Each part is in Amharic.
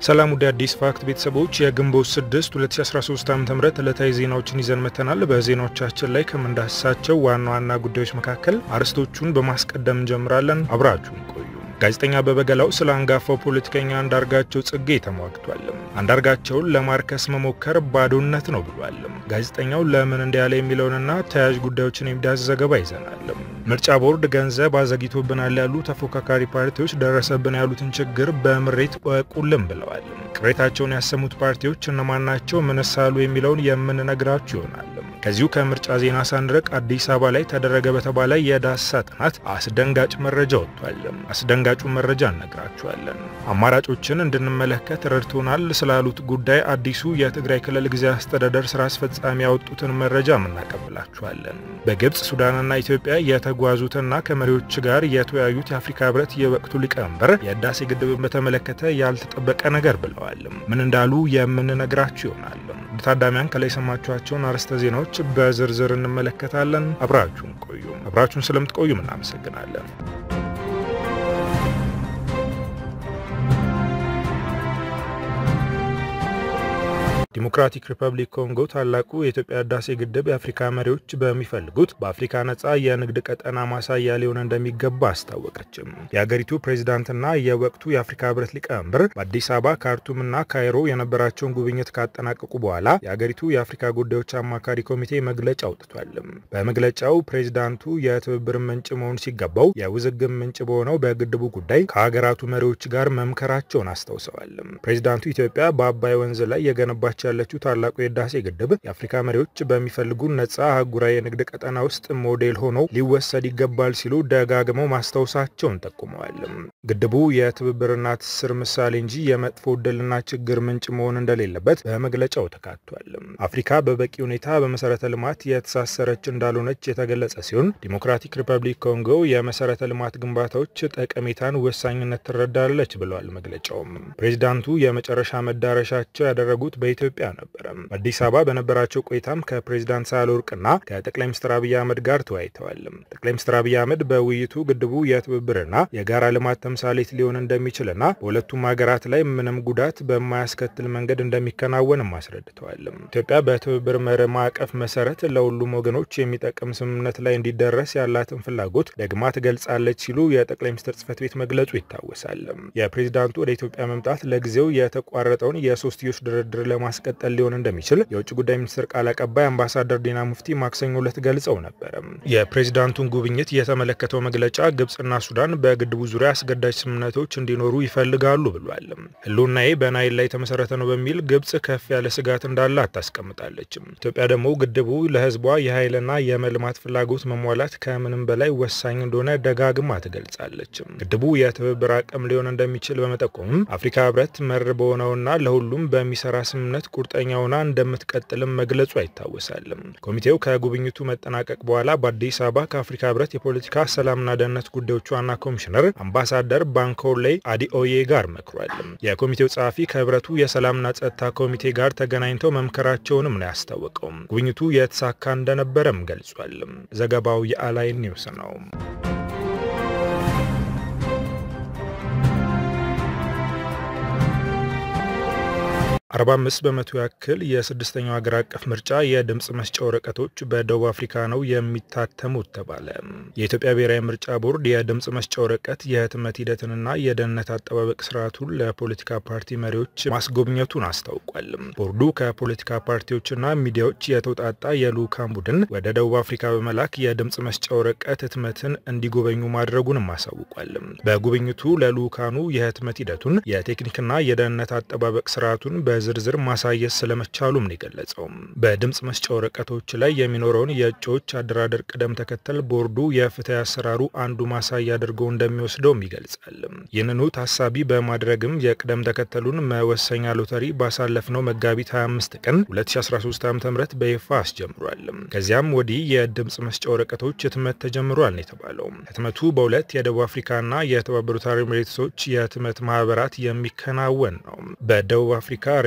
ሰላም ወደ አዲስ ፋክት ቤተሰቦች የግንቦት 6 2013 ዓ.ም ዕለታዊ ዜናዎችን ይዘን መተናል። በዜናዎቻችን ላይ ከምንዳስሳቸው ዋና ዋና ጉዳዮች መካከል አርዕስቶቹን በማስቀደም እንጀምራለን። አብራችሁን ቆዩ። ጋዜጠኛ አበበ ገላው ስለ አንጋፋው ፖለቲከኛ አንዳርጋቸው ጽጌ ተሟግቷል። አንዳርጋቸውን ለማርከስ መሞከር ባዶነት ነው ብሏል። ጋዜጠኛው ለምን እንዲያለ የሚለውንና ተያያዥ ጉዳዮችን የሚዳስስ ዘገባ ይዘናል። ምርጫ ቦርድ ገንዘብ አዘግይቶብናል ያሉ ተፎካካሪ ፓርቲዎች ደረሰብን ያሉትን ችግር በምሬት ወቁልም ብለዋል። ቅሬታቸውን ያሰሙት ፓርቲዎች እነማን ናቸው? ምንስ አሉ? የሚለውን የምንነግራችሁ ይሆናል። ከዚሁ ከምርጫ ዜና ሳንርቅ አዲስ አበባ ላይ ተደረገ በተባለ የዳሰሳ ጥናት አስደንጋጭ መረጃ ወጥቷል። አስደንጋጩ መረጃ እነግራችኋለን። አማራጮችን እንድንመለከት ረድቶናል ስላሉት ጉዳይ አዲሱ የትግራይ ክልል ጊዜያዊ አስተዳደር ስራ አስፈጻሚ ያወጡትን መረጃ እናቀብላችኋለን። በግብፅ ሱዳንና ኢትዮጵያ የተጓዙትና ከመሪዎች ጋር የተወያዩት የአፍሪካ ህብረት የወቅቱ ሊቀመንበር የህዳሴ ግድብን በተመለከተ ያልተጠበቀ ነገር ብለዋል። ምን እንዳሉ የምንነግራችሁ ይሆናል። ታዳሚያን ከላይ የሰማችኋቸውን አርዕስተ ዜናዎች በዝርዝር እንመለከታለን። አብራችሁን ቆዩ። አብራችሁን ስለምትቆዩም እናመሰግናለን። ዲሞክራቲክ ሪፐብሊክ ኮንጎ ታላቁ የኢትዮጵያ ህዳሴ ግድብ የአፍሪካ መሪዎች በሚፈልጉት በአፍሪካ ነጻ የንግድ ቀጠና ማሳያ ሊሆን እንደሚገባ አስታወቀችም። የሀገሪቱ ፕሬዚዳንትና የወቅቱ የአፍሪካ ህብረት ሊቀመንበር በአዲስ አበባ ካርቱምና ካይሮ የነበራቸውን ጉብኝት ካጠናቀቁ በኋላ የሀገሪቱ የአፍሪካ ጉዳዮች አማካሪ ኮሚቴ መግለጫ አውጥቷል። በመግለጫው ፕሬዚዳንቱ የትብብር ምንጭ መሆን ሲገባው የውዝግብ ምንጭ በሆነው በግድቡ ጉዳይ ከሀገራቱ መሪዎች ጋር መምከራቸውን አስታውሰዋል። ፕሬዚዳንቱ ኢትዮጵያ በአባይ ወንዝ ላይ የገነባቸው ያለችው ታላቁ የህዳሴ ግድብ የአፍሪካ መሪዎች በሚፈልጉ ነጻ አህጉራዊ የንግድ ቀጠና ውስጥ ሞዴል ሆኖ ሊወሰድ ይገባል ሲሉ ደጋግመው ማስታወሳቸውን ጠቁመዋል። ግድቡ የትብብርና ትስስር ምሳሌ እንጂ የመጥፎ ዕድልና ችግር ምንጭ መሆን እንደሌለበት በመግለጫው ተካቷል። አፍሪካ በበቂ ሁኔታ በመሰረተ ልማት የተሳሰረች እንዳልሆነች የተገለጸ ሲሆን ዲሞክራቲክ ሪፐብሊክ ኮንጎ የመሰረተ ልማት ግንባታዎች ጠቀሜታን ወሳኝነት ትረዳለች ብለዋል መግለጫውም። ፕሬዚዳንቱ የመጨረሻ መዳረሻቸው ያደረጉት በኢትዮ ኢትዮጵያ ነበረ። በአዲስ አበባ በነበራቸው ቆይታም ከፕሬዚዳንት ሳህለወርቅና ከጠቅላይ ሚኒስትር አብይ አህመድ ጋር ተወያይተዋል። ጠቅላይ ሚኒስትር አብይ አህመድ በውይይቱ ግድቡ የትብብርና የጋራ ልማት ተምሳሌት ሊሆን እንደሚችልና በሁለቱም ሀገራት ላይ ምንም ጉዳት በማያስከትል መንገድ እንደሚከናወንም አስረድተዋል። ኢትዮጵያ በትብብር መርህ ማዕቀፍ መሰረት ለሁሉም ወገኖች የሚጠቅም ስምምነት ላይ እንዲደረስ ያላትን ፍላጎት ደግማ ትገልጻለች ሲሉ የጠቅላይ ሚኒስትር ጽህፈት ቤት መግለጹ ይታወሳል። የፕሬዚዳንቱ ወደ ኢትዮጵያ መምጣት ለጊዜው የተቋረጠውን የሶስትዮሽ ድርድር ለማስ ቀጠል ሊሆን እንደሚችል የውጭ ጉዳይ ሚኒስትር ቃል አቀባይ አምባሳደር ዲና ሙፍቲ ማክሰኞ ዕለት ገልጸው ነበረ። የፕሬዚዳንቱን ጉብኝት የተመለከተው መግለጫ ግብጽና ሱዳን በግድቡ ዙሪያ አስገዳጅ ስምምነቶች እንዲኖሩ ይፈልጋሉ ብሏል። ህልውናዬ በናይል ላይ የተመሰረተ ነው በሚል ግብጽ ከፍ ያለ ስጋት እንዳለ አታስቀምጣለች። ኢትዮጵያ ደግሞ ግድቡ ለህዝቧ የኃይልና የመልማት ፍላጎት መሟላት ከምንም በላይ ወሳኝ እንደሆነ ደጋግማ ትገልጻለች። ግድቡ የትብብር አቅም ሊሆን እንደሚችል በመጠቆምም አፍሪካ ህብረት መር በሆነውና ለሁሉም በሚሰራ ስምምነት ቁርጠኛ ሆና እንደምትቀጥልም መግለጹ አይታወሳል። ኮሚቴው ከጉብኝቱ መጠናቀቅ በኋላ በአዲስ አበባ ከአፍሪካ ህብረት የፖለቲካ ሰላምና ደህንነት ጉዳዮች ዋና ኮሚሽነር አምባሳደር ባንኮሌ አዲኦዬ ጋር መክሯል። የኮሚቴው ጸሐፊ ከህብረቱ የሰላምና ጸጥታ ኮሚቴ ጋር ተገናኝተው መምከራቸውንም ነው ያስታወቀው። ጉብኝቱ የተሳካ እንደነበረም ገልጿል። ዘገባው የአላይን ኒውስ ነው። 45 በመቶ ያክል የስድስተኛው ሀገር አቀፍ ምርጫ የድምፅ መስጫ ወረቀቶች በደቡብ አፍሪካ ነው የሚታተሙት ተባለ። የኢትዮጵያ ብሔራዊ ምርጫ ቦርድ የድምፅ መስጫ ወረቀት የህትመት ሂደትንና የደህንነት አጠባበቅ ስርዓቱን ለፖለቲካ ፓርቲ መሪዎች ማስጎብኘቱን አስታውቋል። ቦርዱ ከፖለቲካ ፓርቲዎችና ሚዲያዎች የተውጣጣ የልዑካን ቡድን ወደ ደቡብ አፍሪካ በመላክ የድምፅ መስጫ ወረቀት ህትመትን እንዲጎበኙ ማድረጉንም አሳውቋል። በጉብኝቱ ለልዑካኑ የህትመት ሂደቱን የቴክኒክና የደህንነት አጠባበቅ ስርዓቱን በዝርዝር ማሳየት ስለመቻሉም ነው የገለጸው። በድምፅ መስጫ ወረቀቶች ላይ የሚኖረውን የእጩዎች አደራደር ቅደም ተከተል ቦርዱ የፍትህ አሰራሩ አንዱ ማሳያ አድርገው እንደሚወስደውም ይገልጻል። ይህንኑ ታሳቢ በማድረግም የቅደም ተከተሉን መወሰኛ ሎተሪ ባሳለፍነው መጋቢት 25 ቀን 2013 ዓ ም በይፋ አስጀምሯል። ከዚያም ወዲህ የድምፅ መስጫ ወረቀቶች ህትመት ተጀምሯል ነው የተባለው። ህትመቱ በሁለት የደቡብ አፍሪካና የተባበሩት አረብ ኤሚሬቶች የህትመት ማህበራት የሚከናወን ነው። በደቡብ አፍሪካ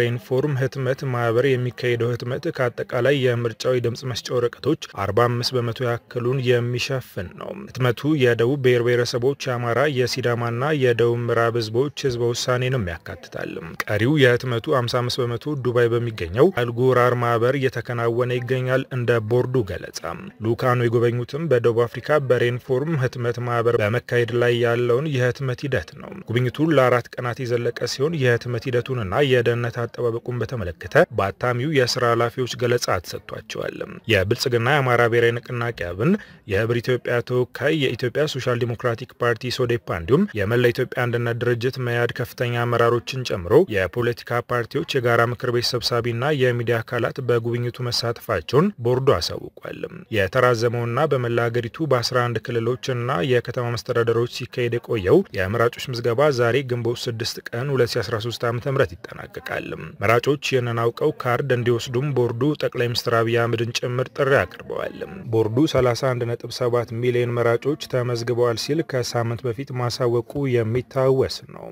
ሬንፎርም ህትመት ማህበር የሚካሄደው ህትመት ከአጠቃላይ የምርጫው የድምፅ መስጫ ወረቀቶች 45 በመቶ ያክሉን የሚሸፍን ነው። ህትመቱ የደቡብ ብሔር ብሔረሰቦች፣ የአማራ፣ የሲዳማና የደቡብ ምዕራብ ህዝቦች ህዝበ ውሳኔንም ያካትታል። ቀሪው የህትመቱ 55 በመቶ ዱባይ በሚገኘው አልጉራር ማህበር እየተከናወነ ይገኛል። እንደ ቦርዱ ገለጻ ልኡካኑ የጎበኙትም በደቡብ አፍሪካ በሬንፎርም ህትመት ማህበር በመካሄድ ላይ ያለውን የህትመት ሂደት ነው። ጉብኝቱ ለአራት ቀናት የዘለቀ ሲሆን የህትመት ሂደቱንና የደህንነት አጠባበቁን በተመለከተ በአታሚው የስራ ኃላፊዎች ገለጻ ተሰጥቷቸዋል። የብልጽግና የአማራ ብሔራዊ ንቅናቄ አብን፣ የህብር ኢትዮጵያ ተወካይ፣ የኢትዮጵያ ሶሻል ዲሞክራቲክ ፓርቲ ሶዴፓ እንዲሁም የመላ ኢትዮጵያ አንድነት ድርጅት መያድ ከፍተኛ አመራሮችን ጨምሮ የፖለቲካ ፓርቲዎች የጋራ ምክር ቤት ሰብሳቢና የሚዲያ አካላት በጉብኝቱ መሳተፋቸውን ቦርዱ አሳውቋል። የተራዘመውና በመላ ሀገሪቱ በ11 ክልሎችና የከተማ መስተዳደሮች ሲካሄድ የቆየው የመራጮች ምዝገባ ዛሬ ግንቦት 6 ቀን 2013 ዓ ም ይጠናቀቃል። መራጮች ይህንን አውቀው ካርድ እንዲወስዱም ቦርዱ ጠቅላይ ሚኒስትር አብይ አህመድን ጭምር ጥሪ አቅርበዋል። ቦርዱ 31.7 ሚሊዮን መራጮች ተመዝግበዋል ሲል ከሳምንት በፊት ማሳወቁ የሚታወስ ነው።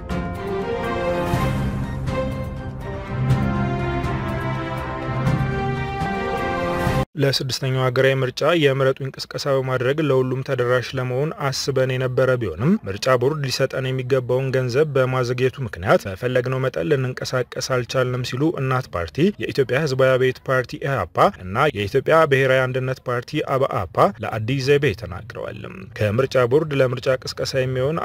ለስድስተኛው ሀገራዊ ምርጫ የምረጡኝ ቅስቀሳ በማድረግ ለሁሉም ተደራሽ ለመሆን አስበን የነበረ ቢሆንም ምርጫ ቦርድ ሊሰጠን የሚገባውን ገንዘብ በማዘግየቱ ምክንያት በፈለግነው መጠን ልንንቀሳቀስ አልቻልንም ሲሉ እናት ፓርቲ፣ የኢትዮጵያ ሕዝባዊ አብዮት ፓርቲ ኢህአፓ እና የኢትዮጵያ ብሔራዊ አንድነት ፓርቲ አብአፓ ለአዲስ ዘይቤ ተናግረዋል። ከምርጫ ቦርድ ለምርጫ ቅስቀሳ የሚሆን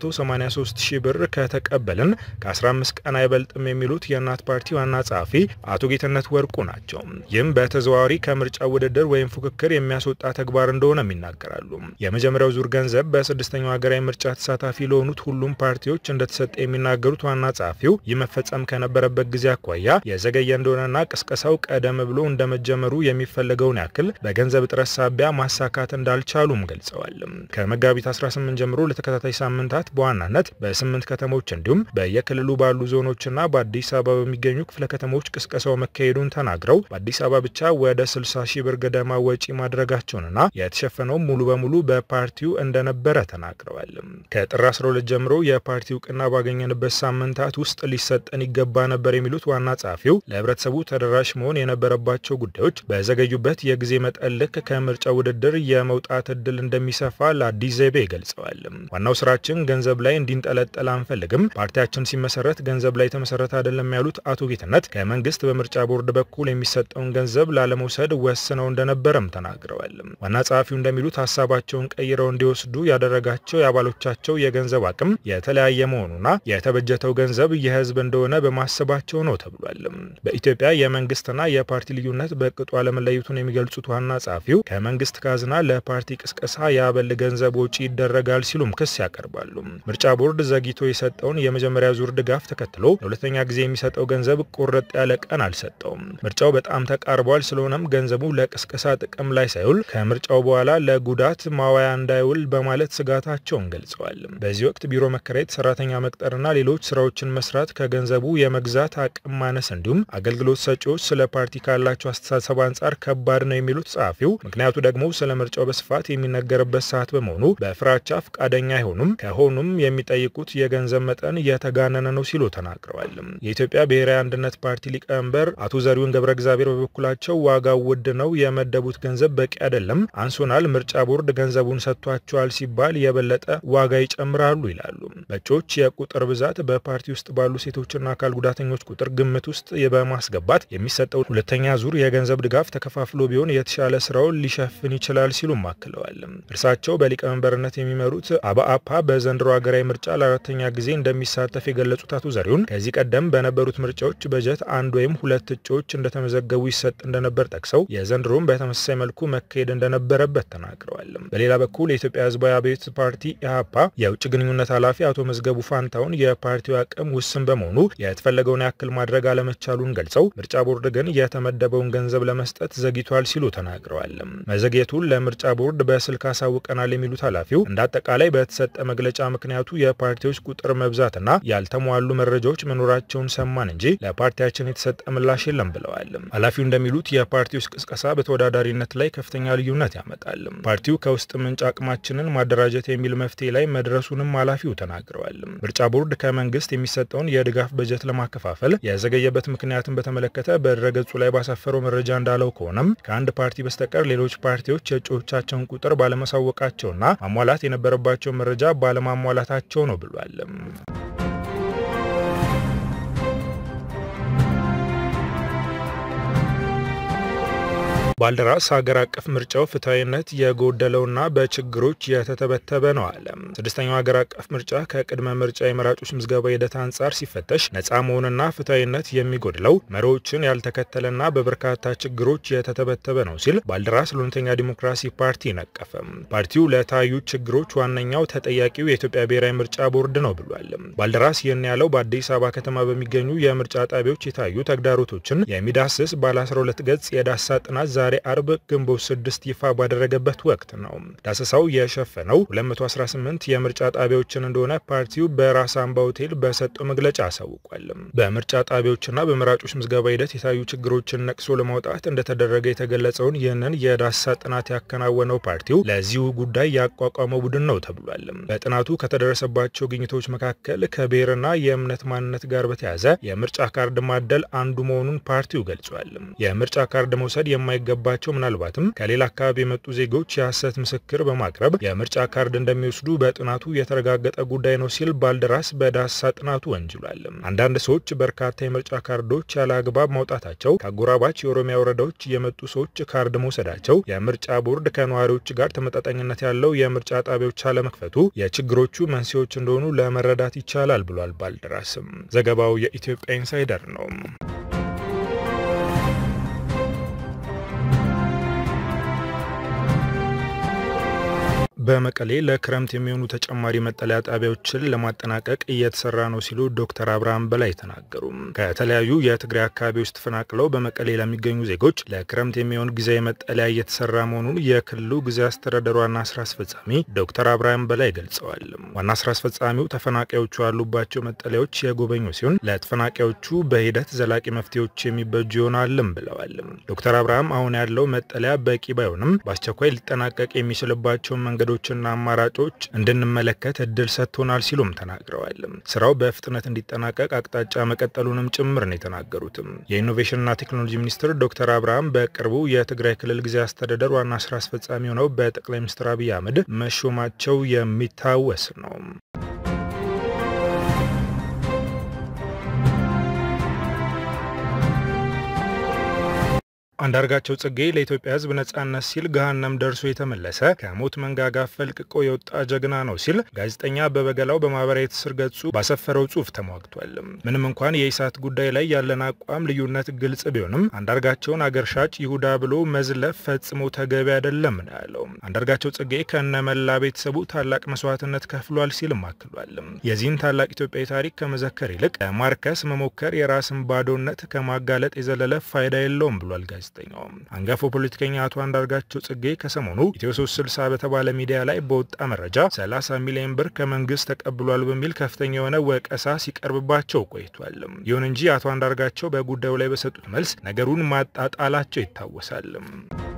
483 ሺህ ብር ከተቀበልን ከ15 ቀን አይበልጥም የሚሉት የእናት ፓርቲ ዋና ጸሐፊ አቶ ጌትነት ወርቁ ናቸው። ይህም በተዘዋዋሪ ከምርጫ ውድድር ወይም ፉክክር የሚያስወጣ ተግባር እንደሆነም ይናገራሉ። የመጀመሪያው ዙር ገንዘብ በስድስተኛው ሀገራዊ ምርጫ ተሳታፊ ለሆኑት ሁሉም ፓርቲዎች እንደተሰጠ የሚናገሩት ዋና ጸሐፊው ይህ መፈጸም ከነበረበት ጊዜ አኳያ የዘገየ እንደሆነና ቅስቀሳው ቀደም ብሎ እንደመጀመሩ የሚፈለገውን ያክል በገንዘብ እጥረት ሳቢያ ማሳካት እንዳልቻሉም ገልጸዋል። ከመጋቢት 18 ጀምሮ ለተከታታይ ሳምንታት በዋናነት በስምንት ከተሞች እንዲሁም በየክልሉ ባሉ ዞኖችና በአዲስ አበባ በሚገኙ ክፍለ ከተሞች ቅስቀሳው መካሄዱን ተናግረው በአዲስ አበባ ብቻ ወደ 60 ሺህ ብር ገደማ ወጪ ማድረጋቸውንና የተሸፈነው ሙሉ በሙሉ በፓርቲው እንደነበረ ተናግረዋል። ከጥር 12 ጀምሮ የፓርቲ እውቅና ባገኘንበት ሳምንታት ውስጥ ሊሰጠን ይገባ ነበር የሚሉት ዋና ጸሐፊው ለህብረተሰቡ ተደራሽ መሆን የነበረባቸው ጉዳዮች በዘገዩበት የጊዜ መጠን ልክ ከምርጫ ውድድር የመውጣት እድል እንደሚሰፋ ለአዲስ ዘይቤ ገልጸዋል። ዋናው ስራችን ገንዘብ ላይ እንዲንጠለጠል አንፈልግም። ፓርቲያችን ሲመሰረት ገንዘብ ላይ የተመሰረተ አይደለም ያሉት አቶ ጌትነት ከመንግስት በምርጫ ቦርድ በኩል የሚሰጠውን ገንዘብ ላለመውሰድ ወስነው እንደነበረም ተናግረዋል። ዋና ጸሐፊው እንደሚሉት ሀሳባቸውን ቀይረው እንዲወስዱ ያደረጋቸው የአባሎቻቸው የገንዘብ አቅም የተለያየ መሆኑና የተበጀተው ገንዘብ የህዝብ እንደሆነ በማሰባቸው ነው ተብሏል። በኢትዮጵያ የመንግስትና የፓርቲ ልዩነት በቅጡ አለመለየቱን የሚገልጹት ዋና ጸሐፊው ከመንግስት ካዝና ለፓርቲ ቅስቀሳ የአበል ገንዘብ ወጪ ይደረጋል ሲሉም ክስ ያቀርባሉ። ምርጫ ቦርድ ዘግይቶ የሰጠውን የመጀመሪያ ዙር ድጋፍ ተከትሎ ለሁለተኛ ጊዜ የሚሰጠው ገንዘብ ቁርጥ ያለ ቀን አልሰጠውም። ምርጫው በጣም ተቃርቧል። ስለሆነም ገንዘቡ ለቅስቀሳ ጥቅም ላይ ሳይውል ከምርጫው በኋላ ለጉዳት ማዋያ እንዳይውል በማለት ስጋታቸውን ገልጸዋል። በዚህ ወቅት ቢሮ መከራየት፣ ሰራተኛ መቅጠርና ሌሎች ስራዎችን መስራት ከገንዘቡ የመግዛት አቅም ማነስ እንዲሁም አገልግሎት ሰጪዎች ስለ ፓርቲ ካላቸው አስተሳሰብ አንጻር ከባድ ነው የሚሉት ጸሐፊው፣ ምክንያቱ ደግሞ ስለ ምርጫው በስፋት የሚነገርበት ሰዓት በመሆኑ በፍራቻ ፈቃደኛ አይሆኑም፣ ከሆኑም የሚጠይቁት የገንዘብ መጠን የተጋነነ ነው ሲሉ ተናግረዋል። የኢትዮጵያ ብሔራዊ አንድነት ፓርቲ ሊቀመንበር አቶ ዘሪሁን ገብረ እግዚአብሔር በበኩላቸው ዋጋው ውድ ነው፣ የመደቡት ገንዘብ በቂ አይደለም፣ አንሶናል፣ ምርጫ ቦርድ ገንዘቡን ሰጥቷቸዋል ሲባል የበለጠ ዋጋ ይጨምራሉ ይላሉ። በእጩዎች የቁጥር ብዛት በፓርቲ ውስጥ ባሉ ሴቶችና አካል ጉዳተኞች ቁጥር ግምት ውስጥ በማስገባት የሚሰጠው ሁለተኛ ዙር የገንዘብ ድጋፍ ተከፋፍሎ ቢሆን የተሻለ ስራውን ሊሸፍን ይችላል ሲሉም አክለዋል። እርሳቸው በሊቀመንበርነት የሚመሩት አብአፓ በዘንድሮ ሀገራዊ ምርጫ ለአራተኛ ጊዜ እንደሚሳተፍ የገለጹት አቶ ዘሪሁን ከዚህ ቀደም በነበሩት ምርጫዎች በጀት አንድ ወይም ሁለት እጩዎች እንደተመዘገቡ ይሰጥ እንደነበር ጠቅሰው የዘንድሮም በተመሳሳይ መልኩ መካሄድ እንደነበረበት ተናግረዋል። በሌላ በኩል የኢትዮጵያ ሕዝባዊ አብዮት ፓርቲ ኢህአፓ የውጭ ግንኙነት ኃላፊ አቶ መዝገቡ ፋንታውን የፓርቲው አቅም ውስን በመሆኑ የተፈለገውን ያክል ማድረግ አለመቻሉን ገልጸው ምርጫ ቦርድ ግን የተመደበውን ገንዘብ ለመስጠት ዘግይቷል ሲሉ ተናግረዋል። መዘግየቱን ለምርጫ ቦርድ በስልክ አሳውቀናል የሚሉት ኃላፊው እንደ አጠቃላይ በተሰጠ መግለጫ ምክንያቱ የፓርቲዎች ቁጥር መብዛትና ያልተሟሉ መረጃዎች መኖራቸውን ሰማን እንጂ ለፓርቲያችን የተሰጠ ምላሽ የለም ብለዋል። ኃላፊው እንደሚሉት የፓርቲዎች ቅስቀሳ ወቀሳ በተወዳዳሪነት ላይ ከፍተኛ ልዩነት ያመጣል። ፓርቲው ከውስጥ ምንጭ አቅማችንን ማደራጀት የሚል መፍትሄ ላይ መድረሱንም ኃላፊው ተናግረዋል። ምርጫ ቦርድ ከመንግስት የሚሰጠውን የድጋፍ በጀት ለማከፋፈል የዘገየበት ምክንያትን በተመለከተ በድረገጹ ላይ ባሰፈረው መረጃ እንዳለው ከሆነም ከአንድ ፓርቲ በስተቀር ሌሎች ፓርቲዎች የእጩዎቻቸውን ቁጥር ባለማሳወቃቸውና ማሟላት የነበረባቸው መረጃ ባለማሟላታቸው ነው ብሏል። ባልደራስ ሀገር አቀፍ ምርጫው ፍትሐዊነት የጎደለውና በችግሮች የተተበተበ ነው አለ። ስድስተኛው ሀገር አቀፍ ምርጫ ከቅድመ ምርጫ የመራጮች ምዝገባ ሂደት አንጻር ሲፈተሽ ነፃ መሆንና ፍትሐዊነት የሚጎድለው መሪዎችን ያልተከተለና በበርካታ ችግሮች የተተበተበ ነው ሲል ባልደራስ ለእውነተኛ ዲሞክራሲ ፓርቲ ነቀፈ። ፓርቲው ለታዩ ችግሮች ዋነኛው ተጠያቂው የኢትዮጵያ ብሔራዊ ምርጫ ቦርድ ነው ብሏል። ባልደራስ ይህን ያለው በአዲስ አበባ ከተማ በሚገኙ የምርጫ ጣቢያዎች የታዩ ተግዳሮቶችን የሚዳስስ ባለ 12 ገጽ የዳሳ ጥናት ዛሬ አርብ ግንቦት ስድስት ይፋ ባደረገበት ወቅት ነው። ዳሰሳው የሸፈነው 218 የምርጫ ጣቢያዎችን እንደሆነ ፓርቲው በራስ አምባ ሆቴል በሰጠው መግለጫ አሳውቋል። በምርጫ ጣቢያዎችና በመራጮች ምዝገባ ሂደት የታዩ ችግሮችን ነቅሶ ለማውጣት እንደተደረገ የተገለጸውን ይህንን የዳሰሳ ጥናት ያከናወነው ፓርቲው ለዚሁ ጉዳይ ያቋቋመው ቡድን ነው ተብሏል። በጥናቱ ከተደረሰባቸው ግኝቶች መካከል ከብሔርና የእምነት ማንነት ጋር በተያያዘ የምርጫ ካርድ ማደል አንዱ መሆኑን ፓርቲው ገልጿል። የምርጫ ካርድ መውሰድ የማይገባ ባቸው ምናልባትም ከሌላ አካባቢ የመጡ ዜጎች የሐሰት ምስክር በማቅረብ የምርጫ ካርድ እንደሚወስዱ በጥናቱ የተረጋገጠ ጉዳይ ነው ሲል ባልደራስ በዳሰሳ ጥናቱ ወንጅሏል። አንዳንድ ሰዎች በርካታ የምርጫ ካርዶች ያለ አግባብ ማውጣታቸው፣ ከአጎራባች የኦሮሚያ ወረዳዎች የመጡ ሰዎች ካርድ መውሰዳቸው፣ የምርጫ ቦርድ ከነዋሪዎች ጋር ተመጣጣኝነት ያለው የምርጫ ጣቢያዎች አለመክፈቱ የችግሮቹ መንስኤዎች እንደሆኑ ለመረዳት ይቻላል ብሏል ባልደራስም። ዘገባው የኢትዮጵያ ኢንሳይደር ነው። በመቀሌ ለክረምት የሚሆኑ ተጨማሪ መጠለያ ጣቢያዎችን ለማጠናቀቅ እየተሰራ ነው ሲሉ ዶክተር አብርሃም በላይ ተናገሩ። ከተለያዩ የትግራይ አካባቢዎች ተፈናቅለው በመቀሌ ለሚገኙ ዜጎች ለክረምት የሚሆን ጊዜያዊ መጠለያ እየተሰራ መሆኑን የክልሉ ጊዜያዊ አስተዳደር ዋና ስራ አስፈጻሚ ዶክተር አብርሃም በላይ ገልጸዋል። ዋና ስራ አስፈጻሚው ተፈናቃዮቹ ያሉባቸው መጠለያዎች የጎበኙ ሲሆን ለተፈናቃዮቹ በሂደት ዘላቂ መፍትሄዎች የሚበጁ ይሆናልም ብለዋል። ዶክተር አብርሃም አሁን ያለው መጠለያ በቂ ባይሆንም በአስቸኳይ ሊጠናቀቅ የሚችልባቸውን መንገዶች ና አማራጮች እንድንመለከት እድል ሰጥቶናል ሲሉም ተናግረዋል። ስራው በፍጥነት እንዲጠናቀቅ አቅጣጫ መቀጠሉንም ጭምር ነው የተናገሩትም። የኢኖቬሽንና ቴክኖሎጂ ሚኒስትር ዶክተር አብርሃም በቅርቡ የትግራይ ክልል ጊዜያዊ አስተዳደር ዋና ስራ አስፈጻሚ ሆነው በጠቅላይ ሚኒስትር አብይ አህመድ መሾማቸው የሚታወስ ነው። አንዳርጋቸው ጽጌ ለኢትዮጵያ ሕዝብ ነጻነት ሲል ገሃነም ደርሶ የተመለሰ ከሞት መንጋጋ ፈልቅቆ የወጣ ጀግና ነው ሲል ጋዜጠኛ አበበ ገላው በማህበራዊ ትስስር ገጹ ባሰፈረው ጽሁፍ ተሟግቷል። ምንም እንኳን የኢሳት ጉዳይ ላይ ያለን አቋም ልዩነት ግልጽ ቢሆንም አንዳርጋቸውን አገር ሻጭ ይሁዳ ብሎ መዝለፍ ፈጽሞ ተገቢ አይደለም ነው ያለው። አንዳርጋቸው ጽጌ ከነመላ ቤተሰቡ ታላቅ መስዋዕትነት ከፍሏል ሲልም አክሏል። የዚህን ታላቅ ኢትዮጵያዊ ታሪክ ከመዘከር ይልቅ ማርከስ መሞከር የራስን ባዶነት ከማጋለጥ የዘለለ ፋይዳ የለውም ብሏል ጋዜጠኛው። አንጋፋው ፖለቲከኛ አቶ አንዳርጋቸው ጽጌ ከሰሞኑ ኢትዮ 360 በተባለ ሚዲያ ላይ በወጣ መረጃ 30 ሚሊዮን ብር ከመንግስት ተቀብሏል በሚል ከፍተኛ የሆነ ወቀሳ ሲቀርብባቸው ቆይቷል። ይሁን እንጂ አቶ አንዳርጋቸው በጉዳዩ ላይ በሰጡት መልስ ነገሩን ማጣጣላቸው ይታወሳል።